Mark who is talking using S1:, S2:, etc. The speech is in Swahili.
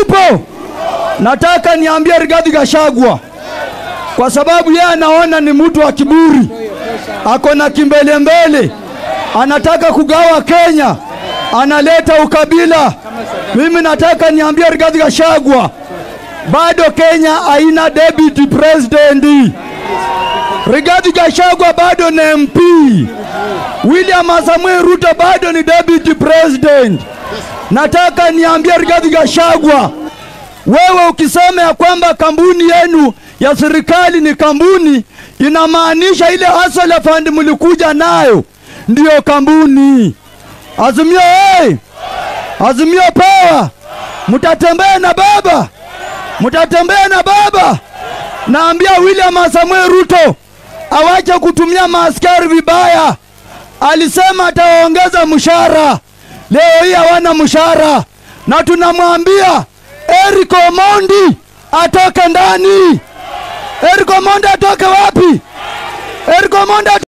S1: mupo? Nataka niambie Rigathi Gachagua, kwa sababu yeye anaona ni mtu wa kiburi, ako na kimbelembele, anataka kugawa Kenya, analeta ukabila. Mimi nataka niambie Rigathi Gachagua, bado Kenya haina deputy president. Rigathi Gachagua bado ni MP. William Samuel Ruto bado ni deputy president. Nataka niambie Rigathi Gachagua, wewe ukisema ya kwamba kampuni yenu ya serikali ni kampuni, inamaanisha ile hustler fund mlikuja nayo ndiyo kampuni. Azimio hey! Azimio power, mtatembea na baba, mtatembea na baba. Naambia William Samuel Ruto awache kutumia maaskari vibaya. Alisema atawaongeza mshahara, leo hii hawana mshahara, na tunamwambia Eric Omondi atoke ndani. Eric Omondi atoke wapi? Eric Omondi